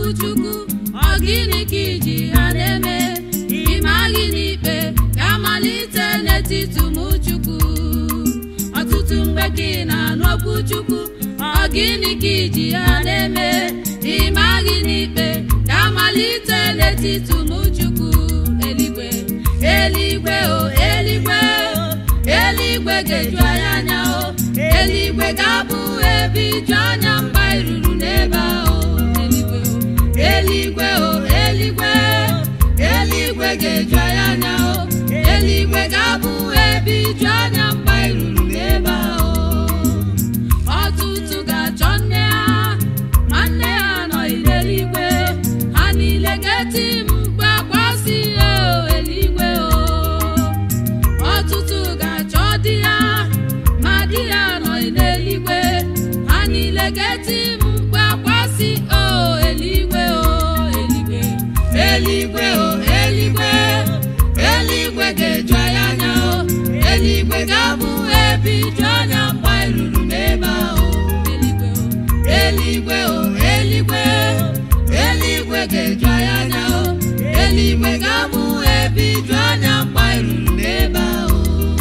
chukwu ọ gịnị ka iji ha na-eme ime gị n'ikpe ga-amalite n'etiti ụmụ chukwu ọtụtụ mgbe ka ị na-anụ okwu chukwu ọ gịnị ka iji ha na-eme ime gị n'ikpe ga-amalite n'etiti ụmụ chukwu eluigwe eluigwe o eluigwe o eluigwe ga-eju anyị anya o eluigwe ga-abụ ebe iju anya mgbe anyị ruru n'ebe ahụ eluigwe o eluigwe o eluigwe eluigwe ga-eju anyị anya o eluigwe ga-abụ ebe iju anya mgbe anyị ruru n'ebe ahụ ọtụtụ ga-achọ nne ha ma nne ha anọghị n'eluigwe ha niile ga-eti mkpu akwa si o eluigwe o ọtụtụ ga-achọ di ya ma di ya anọghị n'eluigwe ha niile ga-eti mkpu akwa si o eluigwe o eluigwe eluigwe o eluigwe eluigwe ga-eju anyị anya o eluigwe ga-abụ ebe iju anya mgbe anyị ruru n'ebe ahụ eluigwe o eluigwe o eluigwe ga-eju anyị anya o eluigwe ga-abụ ebe iju anya mgbe anyị ruru n'ebe ahụ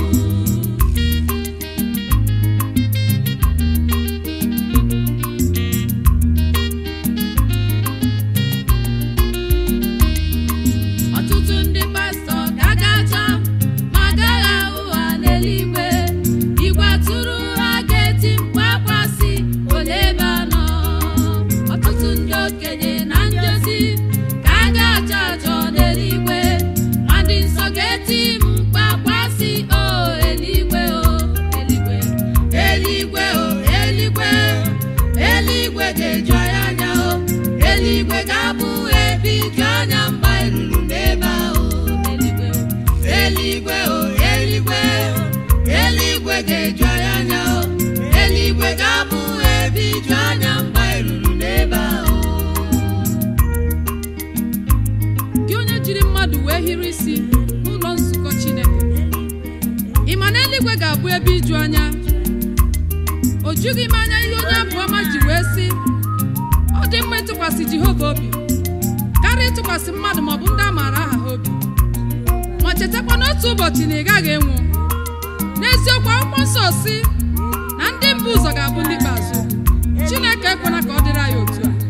ọtụtụ ndị pastọ ga-agacha ma agaghị ahụ ha n'eluigwe igwe atụrụ ha ga-eti mkpu akwa si ole ebe a nọ ọtụtụ ndị okenye na ndozi ka a ga-achọ achọ n'eluigwe ma ndị nsọ ga-eti mkpu akwa si o eluigwe o eluigwe eluigwe o eluigwe eluigwe ga-eju anyị anya o eluigwe ga-abụ ebe iju anya mgbe anyị ruru n'ebe ahụ eluigwe o eluigwe o eluigwe ga-eju anyị anya o eluigwe ga-abụ ebe iju anya mgbe anyị ruru n'ebe ahụ gị onye jiri mmadụ wee hiri isi n'ụlọ nzukọ chineke ị ma na eluigwe ga-abụ ebe iju anya o jughị m anya ihe onye abụ ọma ji wee sị ọ dị mma ịtụkwasị jehova obi karịa ịtụkwasị mmadụ maọbụ ndị a maara aha ha obi ma chetakwa n'otu ụbọchị na ị gaghị enwu n'eziokwu akwụkwọ nsọ si na ndị mbụ ụzọ ga-abụ ndị ikpeazụ chineke ekwela ka ọ dịrị anyị otu a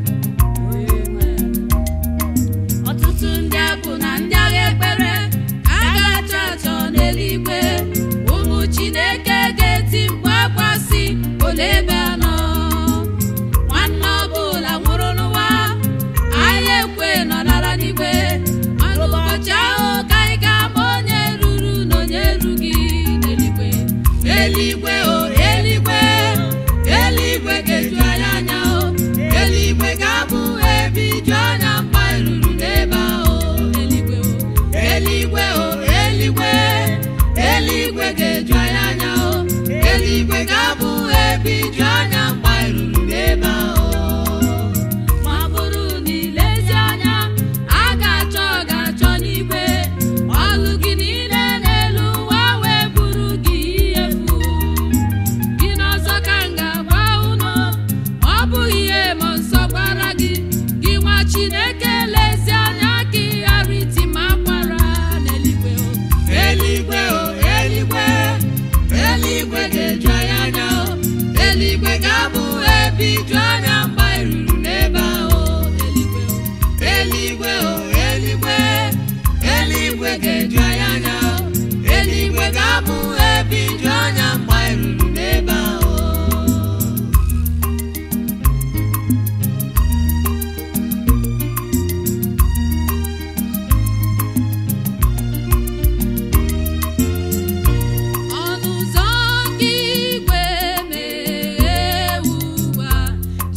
ọtụtụ ndị abụ na ndị agha ekpere ka a ga-achọ achọ n'eluigwe ụmụ chineke ga-eti mkpu akwa si ole ebe a nọ nwanne ọbụla nwụrụ n'ụwa anyị ekwe nọrara n'igwe mana ụbọchị ahụ ka anyị ga-ama onye ruru na onye erughị n'eluigwe eluigwe o eluigwe eluigwe ga-eju anyị anya o eluigwe ga-abụ ebe iju anya mgbe anyị ruru n'ebe ahụ eluigwe o eluigwe o eluigwe eluigwe ga-eju anyị anya o eluigwe ga-abụ ebe iju anya mgbe anyị ruru n'ebe ahụ ma ọ bụrụ na ilezi anya a ga-achọ ọ ga-achọ n'igwe ọlụ gị niile n'elu ụwa wee bụrụ gị ihe efu gị n'ọzọ ka m ga-agwa unu ọ bụghị ihe ma nsọ gwara gị gị nwa chineke lezi anya ka ị ghara iti ma akwara n'eluigwe o eluigwe o eluigwe eluigwe ga-eju anyị anya o eluigwe ga-abụ ebe iju anya mgbe anyị ruru n'ebe ahụ eluigwe o eluigwe o eluigwe eluigwe ga-eju anyị anya o eluigwe ga-abụ ebe iju anya mgbe anyị ruru n'ebe ahụ ọnụ ụzọ nke igwe meghee ugbu a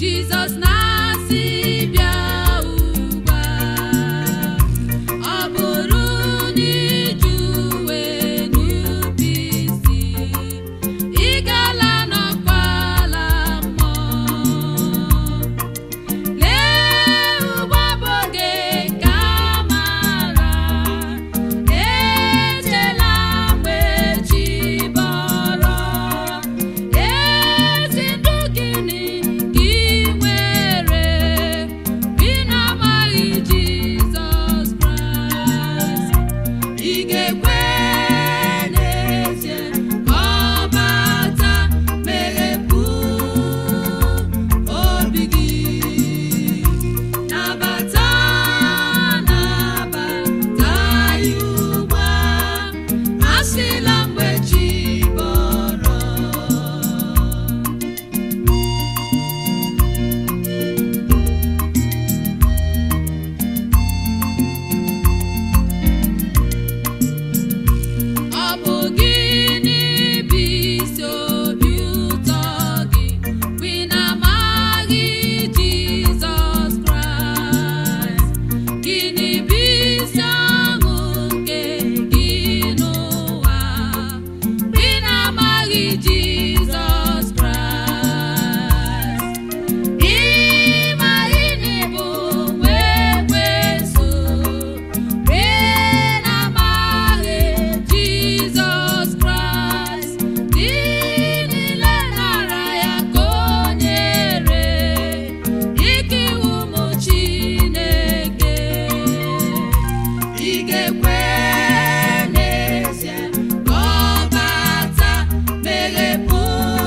ị ga-ekwe n'ezie ka ọ bata meghepụ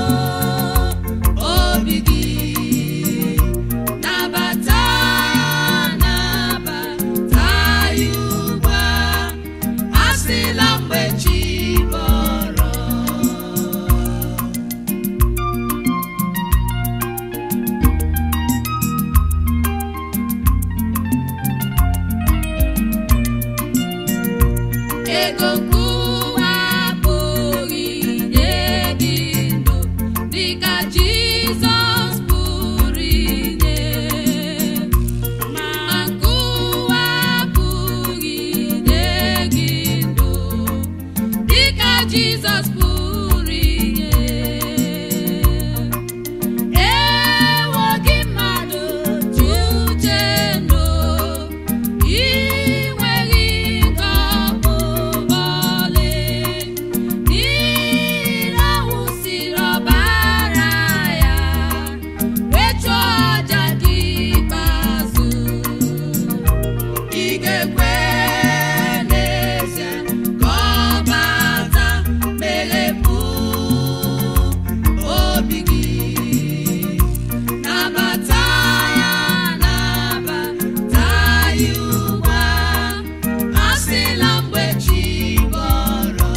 obi gị nabata nabata ya ugbu a asịla mgbe chi bọrọ ego nkụwa abụghị nye gị ndụ dịka Jizọs pụrụ inye ma nkụwa abụghị nye gị ndụ dịka Jizọs pụrụ inye ewo gị mmadụ ji uche ndụ ị nweghị nke ọbụla ọlị n'ihi na ọ wụsịrị ọbara ya wee chụọ aja gị ikpeazụ ị ga-ekwe n'ezie ka ọ bata meghepụ obi gị nabata ya nabata ya ugbu a asịla mgbe chi bọrọ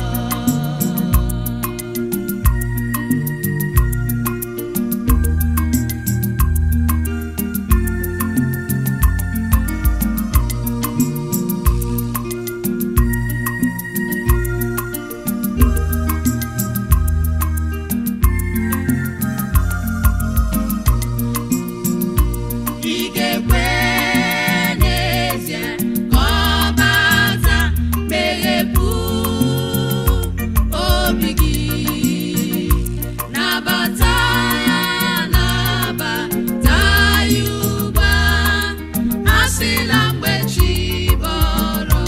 ị ga-ekwe n'ezie ka ọ bata meghepụ obi gị nabata ya nabata ya ugbu a asịla mgbe chi bọrọ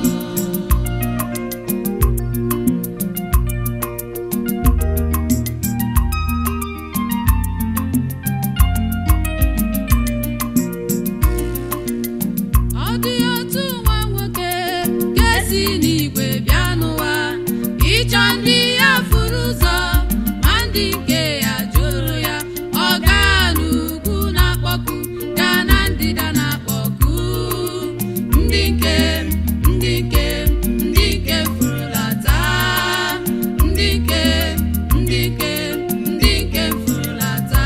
ọ dị otu nwa nwoke ga-esi n'igwe bịa n'ụwa ịchọ ndị ya furu ụzọ ma ndị nke ya jụrụ ya ọ gaa n'ugwu na-akpọku gaa na ndịda na-akpọku ndị nke ndị nke ndị nke furulata ndị nke ndị nke ndị nke furulata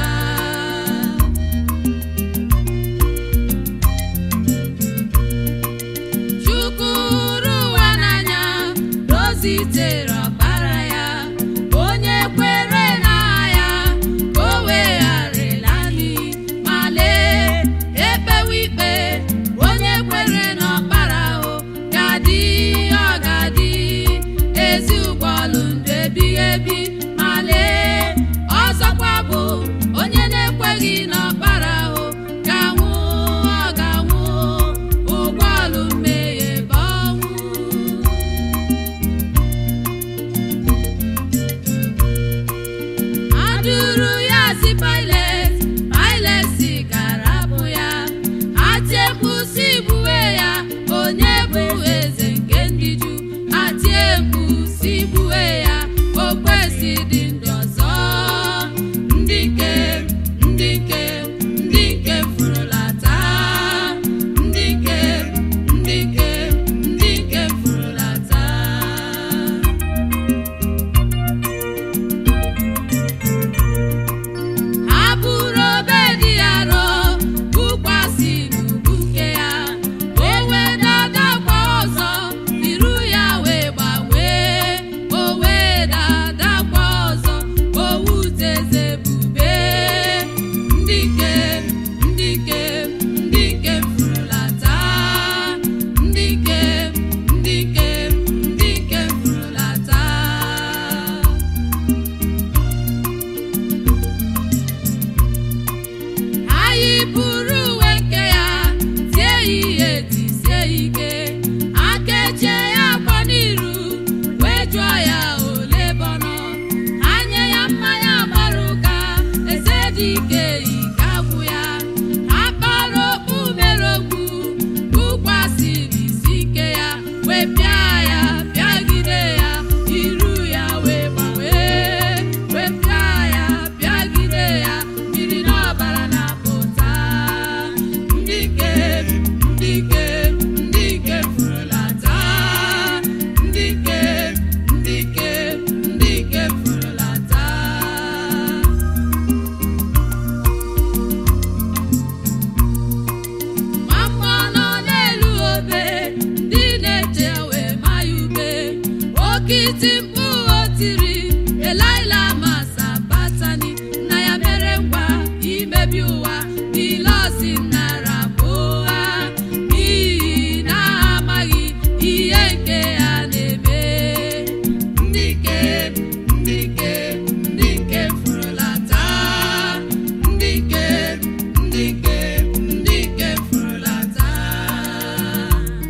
Chukwu hụrụ ụwa n'anya dozitere ọkpara ya onye kwere na ya ka o wegharịla anyị ma lee ekpewe ikpe onye kwere n'ọkpara o eti mkpu o tiri elaila masa batani nna ya mere ngwa imebi ụwa niile osi nara bụ ụgha n'ihi na ha amaghị ihe nke ya na-eme ndị nke ndị nke ndị nke furula taa ndị nke ndị nke ndị nke furula taa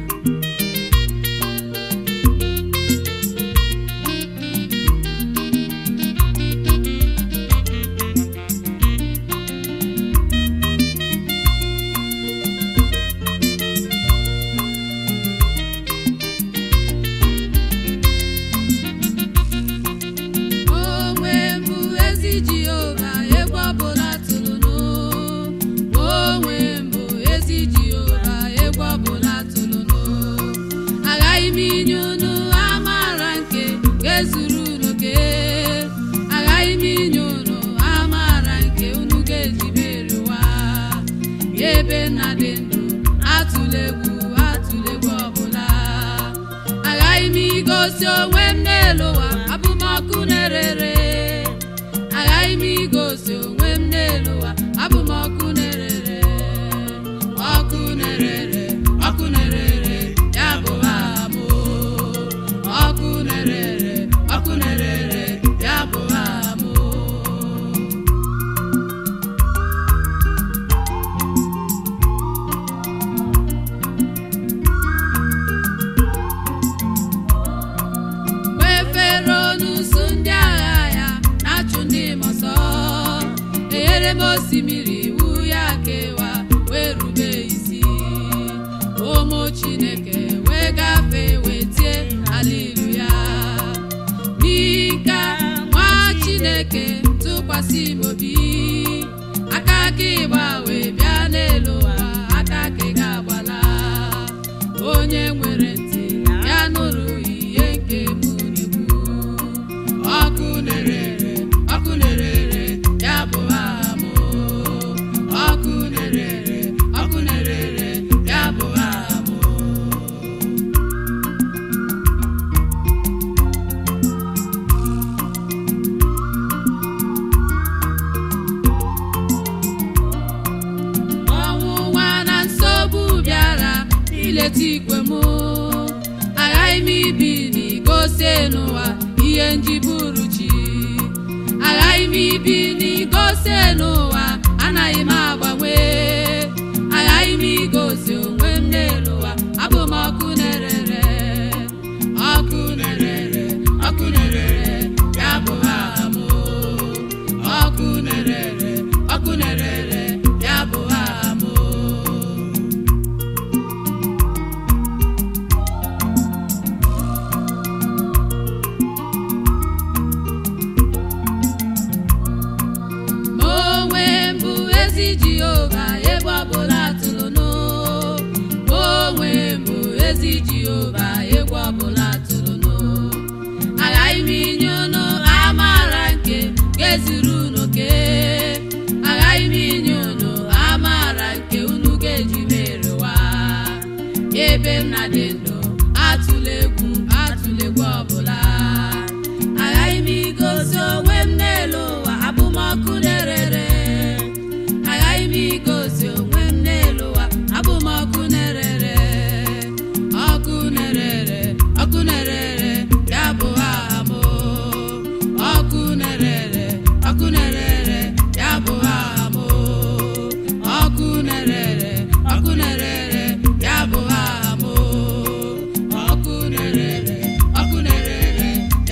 onwe mbụ ezi jehova egwu ọbụla tụrụ n'o onwe mbụ ezi jehova egwu ọbụla tụrụ n'o aghaghị m inye unu amaara nke ga-ezuru unu ke aghaghị m inye unu amaara nke unu ga-eji merie ụwa ebe nna dị ndụ atụla egwu atụla egwu ọbụla aghaghị m igosi onwe m n'elu ụwa abụmọkụ na-erere aghaghị m igosi onwe m n'elu ụwa abụmọkụ na-erere ọkụ na-erere ọkụ na-erere ya bụ aha m ọkụ na-erere ọkụ na-erere ya bụ aha m mgbe fero n'uso ndị agha ya na-achụ ndị m ọsọ enyere m osimiri iwu ya kewa wee rube isi ụmụ chineke wee gafee wee tie alilu ya n'ika nwa chineke tụkwasị m obi aka aka ịgba wee bịa n'elu ụwa aka aka ị ga-agbala onye nwere ntị ya nụrụ ihe nke m na-ekwu ọkụ na-erere ọkụ na-erere ya bụ aha m ọkụ na-erere ọkụ na-erere ya bụ aha m ọnwụnwa na nsogbu bịara ileta ikwe m aghaghị m ibi n'igosi n'ụwa ihe njiburu chi aghaghị m ibi n'igosi n'ụwa anaghị m agbanwe aghaghị m igosi onwe m n'elu ụwa abụ m ọkụ na-erere ọkụ na-erere ọkụ na-erere ya bụ aha m ọkụ na-erere ọkụ na-erere ya bụ aha m ma onwe mbụ ezi jehova ebe ọbụla tụrụ n'o ma onwe mbụ ezi jehova egwu ọbụla tụrụ n'o aghaghị m inye unu amaara nke ga-ezuru unu ke aghaghị m inye unu amaara nke unu ga-eji mere ụwa ebe m na dị ndụ atụla egwu atụla egwu ọbụla aghaghị m igosi onwe m n'elu ụwa abụmọkụ na-erere aghaghị m igosi onwe m n'elu ụwa abụmọkụ na-erere ọkụ na-erere ọkụ na-erere ya bụ aha m ọkụ na-erere ọkụ na-erere ya bụ aha m ọkụ na-erere ọkụ na-erere ya bụ aha m ọkụ na-erere ọkụ na-erere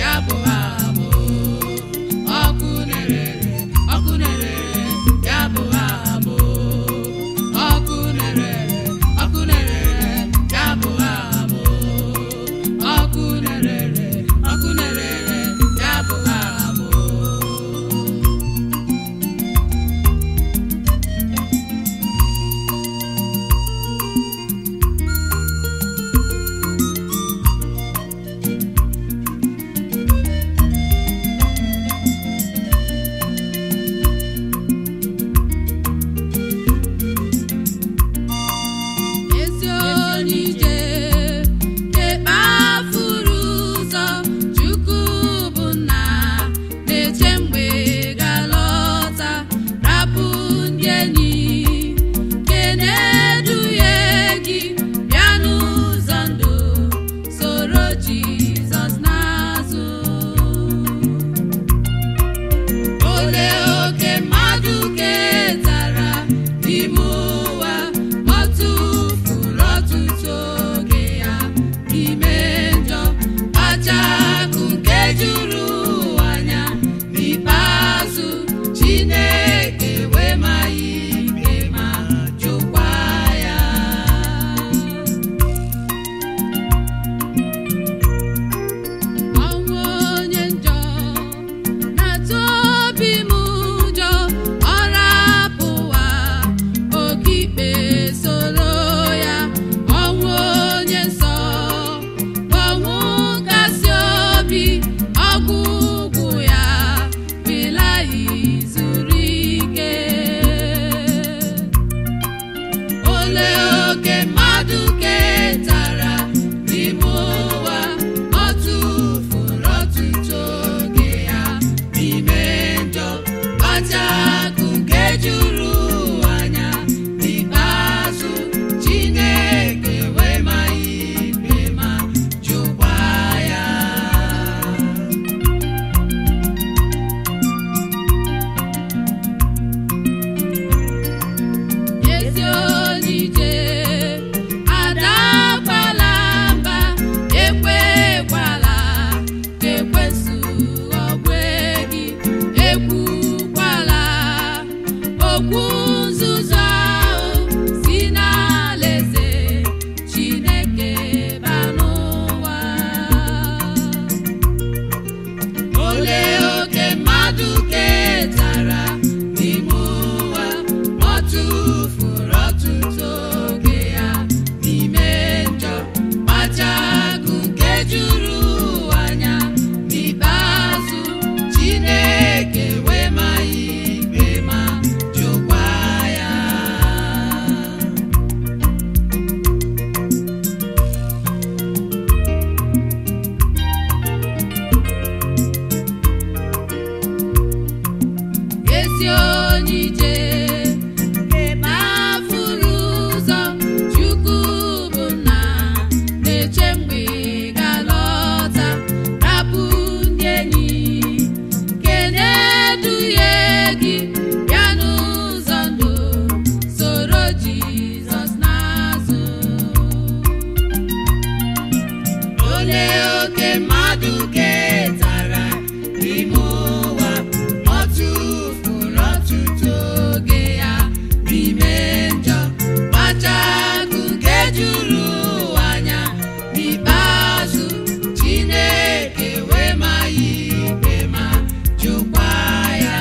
olee oke mmadụ ketara n'ime ụwa ọ tụfuru ọtụtụ oge ya n'ime njọ kpacha akụ nke juru ụwa anya n'ikpeazụ Chineke wee ma ya ikpe ma jụkwa ya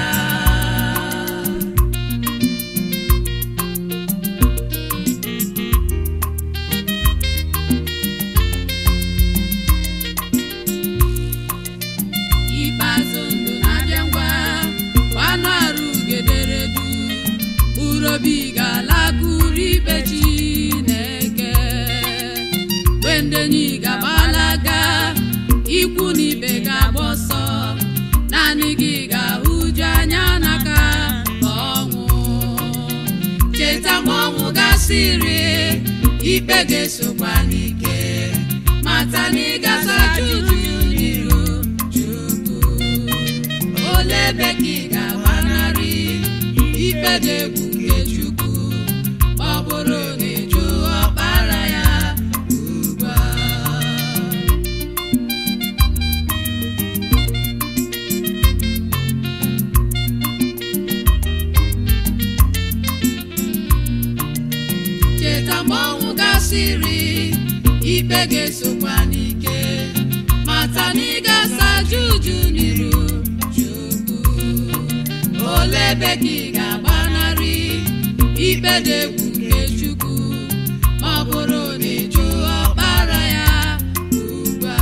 ikpeazụ ndụ na-abịa ngwa gbanụ arụ ugederedu urobi ga-alakụrụ ikpe Chineke mgbe ndenyi ga-agbalaga ikwu na ibe ga-agba ọsọ naanị gị ga-ahụju anya n'aka ọnwụ cheta mgbe ọnwụ gasịrị ikpe ga-esokwa n'ike mata na ị ga-asacha uju n'iru Chukwu ole ebe ka ị ga-agbanarị ikpe dị egwu nke Chukwu ma ọ bụrụ na ịjụ ọkpara ya ugbu a cheta mgbe ọnwụ gasịrị ikpe ga-esokwa n'ike mata na ị ga-asaja uju n'iru Chukwu ole ebe ka ị ga-agbanarị ikpe dị egwu nke Chukwu ma ọ bụrụ na ịjụ ọkpara ya ugbu a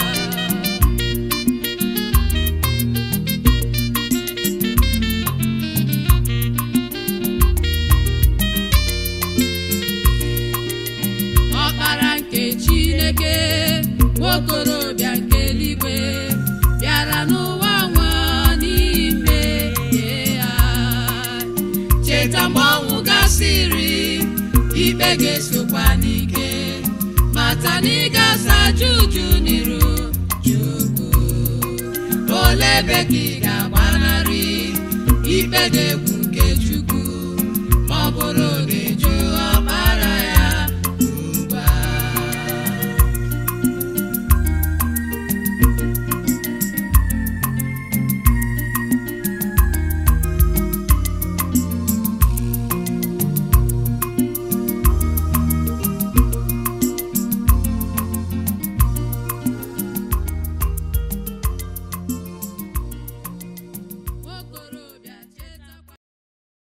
ọkpara nke chineke nwokorobịa nke eluigwe bịara n'ụwa nwa n'ime ya cheta mgbe ọnwụ gasịrị ikpe ga-esokwa n'ike mata na ị ga-asaja uju n'iru Chukwu ole ebe ka ị ga-agbanarị ikpe dị egwu nke Chukwu ma ọ bụrụ